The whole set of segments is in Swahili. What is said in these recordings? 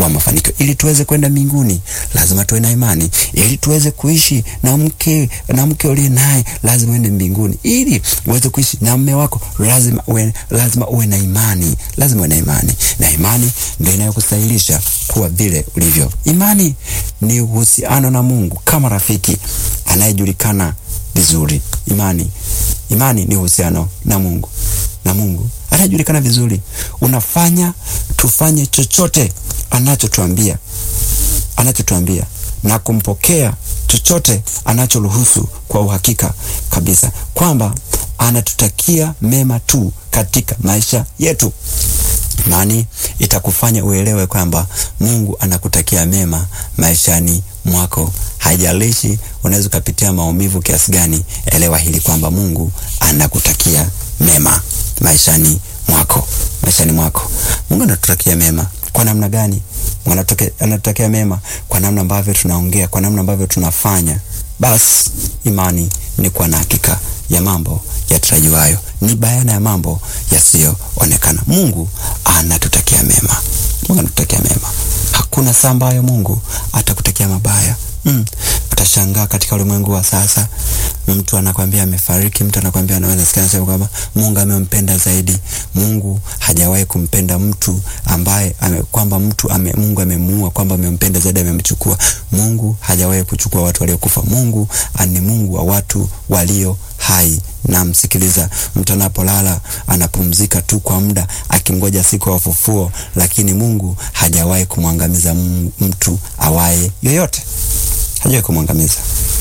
kwa mafanikio. Ili tuweze kwenda mbinguni, lazima tuwe na imani. Ili tuweze kuishi na mke na mke uliye naye, lazima uende mbinguni. Ili uweze kuishi na mume wako, lazima uwe, lazima uwe na imani, lazima uwe na imani, na imani ndio inayokustahilisha kuwa vile ulivyo. Imani ni uhusiano na Mungu kama rafiki anayejulikana vizuri. Imani, imani ni uhusiano na Mungu na Mungu anayejulikana vizuri. Unafanya tufanye chochote anachotuambia, anachotuambia na kumpokea chochote anachoruhusu kwa uhakika kabisa kwamba anatutakia mema tu katika maisha yetu. Imani itakufanya uelewe kwamba Mungu anakutakia mema maishani mwako. Haijalishi unaweza ukapitia maumivu kiasi gani, elewa hili kwamba Mungu anakutakia mema maishani mwako, maishani mwako. Mungu anatutakia mema kwa namna gani? Mungu anatutakia mema kwa namna ambavyo tunaongea, kwa namna ambavyo tunafanya. Basi imani ni kuwa na hakika ya mambo yatarajiwayo, ni bayana ya mambo yasiyoonekana. Mungu anatutakia mema, Mungu anatutakia mema. Hakuna saa ambayo Mungu atakutakia mabaya. Mm. Utashangaa katika ulimwengu wa sasa, mtu anakwambia amefariki, mtu anakwambia anaweza sikia anasema kwamba Mungu amempenda zaidi. Mungu hajawahi kumpenda mtu ambaye ame, kwamba mtu ame, Mungu amemuua, kwamba amempenda zaidi, amemchukua. Mungu hajawahi kuchukua watu waliokufa. Mungu ni Mungu wa watu walio hai. Na msikiliza, mtu anapolala anapumzika tu kwa muda akimgoja siku ya ufufuo, lakini Mungu hajawahi kumwangamiza mtu awaye yoyote, hajawahi kumwangamiza.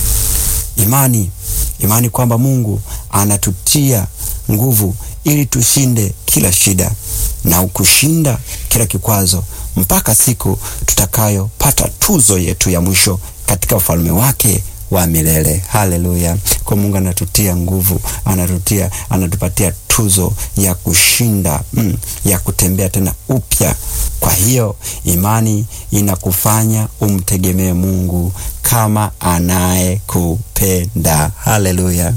Imani, imani kwamba Mungu anatutia nguvu ili tushinde kila shida na kushinda kila kikwazo mpaka siku tutakayopata tuzo yetu ya mwisho katika ufalme wake wa milele. Haleluya! Kwa Mungu anatutia nguvu, anatutia, anatupatia tuzo ya kushinda mm, ya kutembea tena upya. Kwa hiyo imani inakufanya umtegemee Mungu kama anayekupenda. Haleluya!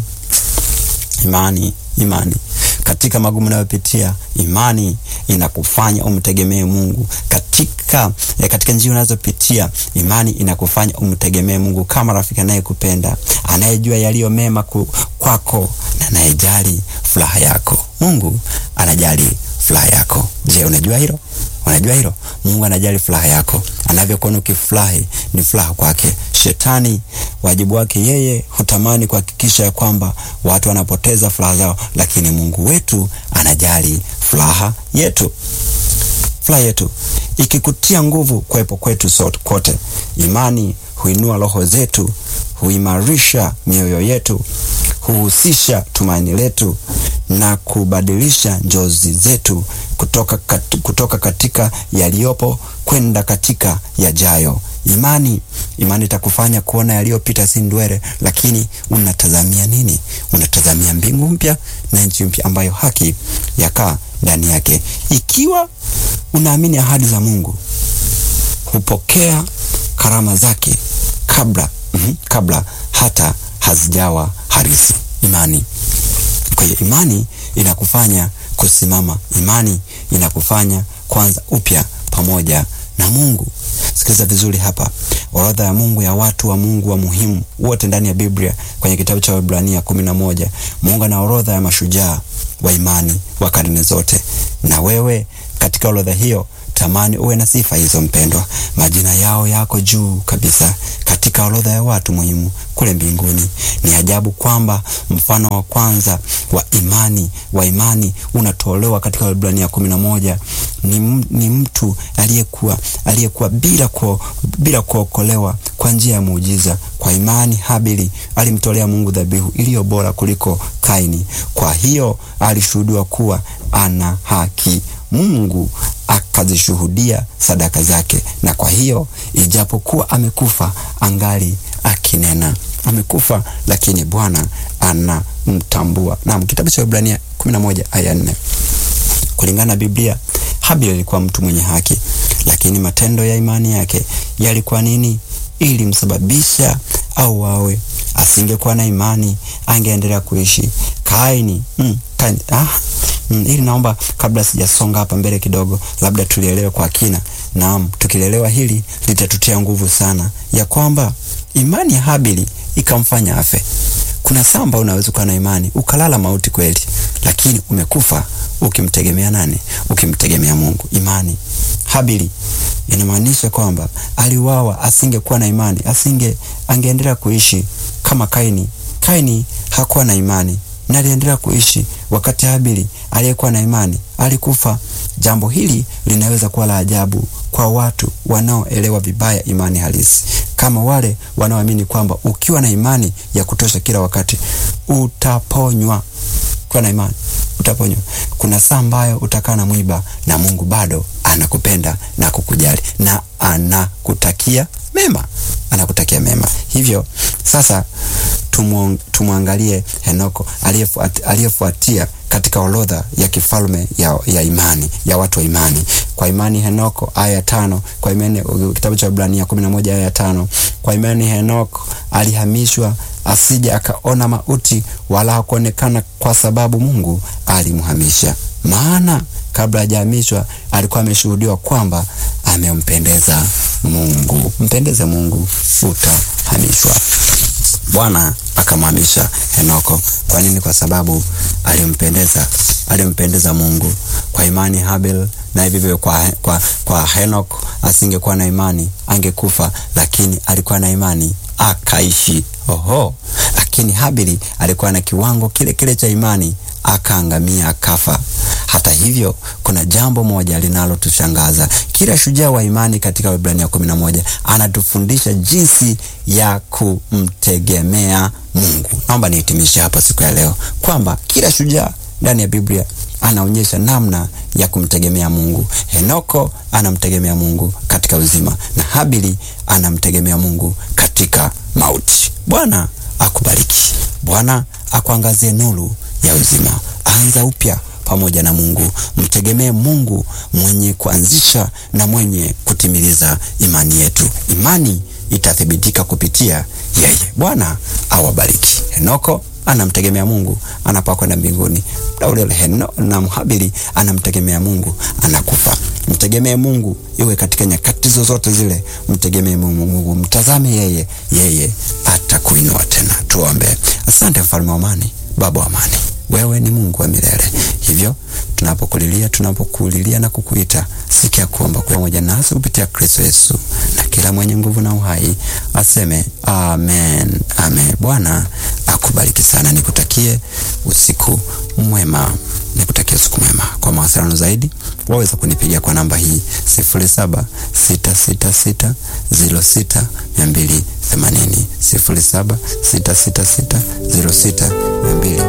Imani, imani katika magumu unayopitia, imani inakufanya umtegemee Mungu katika eh, katika njia unazopitia, imani inakufanya umtegemee Mungu kama rafiki anayekupenda, anayejua yaliyo mema kwako na anayejali furaha yako. Mungu anajali furaha yako. Je, unajua hilo? Unajua hilo? Mungu anajali furaha yako. Anavyokuona ukifurahi ni furaha kwake. Shetani wajibu wake yeye hutamani kuhakikisha ya kwamba watu wanapoteza furaha zao, lakini Mungu wetu anajali furaha yetu. Furaha yetu ikikutia nguvu kuwepo kwetu sote kote. Imani huinua roho zetu, huimarisha mioyo yetu, huhusisha tumaini letu na kubadilisha njozi zetu kutoka, kat, kutoka katika yaliyopo kwenda katika yajayo. Imani imani itakufanya kuona yaliyopita si ndwele, lakini unatazamia nini? Unatazamia mbingu mpya na nchi mpya ambayo haki yakaa ndani yake. Ikiwa unaamini ahadi za Mungu, hupokea karama zake kabla mm -hmm, kabla hata hazijawa harisi. Imani. Kwa hiyo imani inakufanya kusimama, imani inakufanya kwanza upya pamoja na Mungu. Sikiliza vizuri hapa, orodha ya Mungu ya watu wa Mungu wa muhimu wote ndani ya Biblia kwenye kitabu cha Waebrania kumi na moja. Mungu ana orodha ya mashujaa wa imani wa karne zote, na wewe katika orodha hiyo tamani uwe na sifa hizo mpendwa. Majina yao yako juu kabisa katika orodha ya watu muhimu kule mbinguni. Ni ajabu kwamba mfano wa kwanza wa imani wa imani unatolewa katika Waebrania kumi na moja. Ni, ni mtu aliyekuwa aliyekuwa bila ku, bila kuokolewa kwa njia ya muujiza. Kwa imani Habili alimtolea Mungu dhabihu iliyo bora kuliko Kaini. Kwa hiyo alishuhudiwa kuwa ana haki. Mungu akazishuhudia sadaka zake, na kwa hiyo ijapokuwa amekufa angali akinena. Amekufa lakini Bwana anamtambua. Naam, kitabu cha Ibrania 11 aya 4. Kulingana na Biblia, Habili alikuwa mtu mwenye haki, lakini matendo ya imani yake yalikuwa nini? Ili msababisha au wawe. Asingekuwa na imani angeendelea kuishi. Kaini mm, Kaini, ah, mm, ili naomba kabla sijasonga hapa mbele kidogo, labda tulielewe kwa kina Naam, tukilelewa hili litatutia nguvu sana, ya kwamba imani ya Habili ikamfanya afe. Kuna samba unaweza kuwa na imani ukalala mauti kweli, lakini umekufa ukimtegemea nani? Ukimtegemea Mungu. Imani Habili inamaanisha kwamba aliuawa, asingekuwa na imani, asinge angeendelea kuishi kama Kaini. Kaini hakuwa na imani na aliendelea kuishi, wakati Habili aliyekuwa na imani alikufa. Jambo hili linaweza kuwa la ajabu kwa watu wanaoelewa vibaya imani halisi, kama wale wanaoamini kwamba ukiwa na imani ya kutosha kila wakati utaponywa. Ukiwa na imani utaponywa. Kuna saa ambayo utakaa na mwiba na Mungu bado anakupenda na kukujali na anakutakia mema, anakutakia mema. Hivyo sasa tumwangalie Henoko aliyefuatia katika orodha ya kifalme ya, ya imani ya watu wa imani. Kwa imani Henoko, aya ya tano. Kwa imani kitabu cha Ibrania kumi na moja aya ya tano. Kwa imani Henoko alihamishwa asije akaona mauti, wala hakuonekana kwa sababu Mungu alimhamisha. Maana kabla hajahamishwa alikuwa ameshuhudiwa kwamba amempendeza Mungu. Mpendeze Mungu, utahamishwa. Bwana akamhamisha Henoko. Kwa nini? Kwa sababu alimpendeza, alimpendeza Mungu. Kwa imani Habel na hivyo hivyo kwa, kwa, kwa Henok asingekuwa na imani angekufa, lakini alikuwa na imani akaishi. Oho, lakini Habili alikuwa na kiwango kile kile cha imani akaangamia, akafa. Hata hivyo, kuna jambo moja linalotushangaza. Kila shujaa wa imani katika Waebrania kumi na moja anatufundisha jinsi ya kumtegemea Mungu. Naomba nihitimishe hapa siku ya leo kwamba kila shujaa ndani ya Biblia anaonyesha namna ya kumtegemea Mungu. Henoko anamtegemea Mungu katika uzima na Habili anamtegemea Mungu katika mauti. Bwana akubariki. Bwana akuangazie nuru ya uzima. Anza upya pamoja na Mungu. Mtegemee Mungu mwenye kuanzisha na mwenye kutimiliza imani yetu. Imani itathibitika kupitia yeye. Bwana awabariki. Henoko anamtegemea Mungu anapokwenda mbinguni. Muda ule ule na Habili anamtegemea Mungu anakufa. Mtegemee Mungu iwe katika nyakati zozote zile, mtegemee Mungu, mtazame yeye, yeye atakuinua tena. Tuombe. Asante mfalme wa amani, baba wa amani, wewe ni Mungu wa milele. Hivyo tunapokulilia, tunapokulilia na kukuita, sikia kuomba pamoja nasi kupitia Kristo Yesu, na kila mwenye nguvu na uhai aseme amen, amen. Bwana akubariki sana, nikutakie usiku mwema, nikutakie usiku mwema. Kwa mawasiliano zaidi waweza kunipigia kwa namba hii sifuri saba sita sita sita ziro sita mia mbili themanini sifuri saba sita sita sita ziro sita mia mbili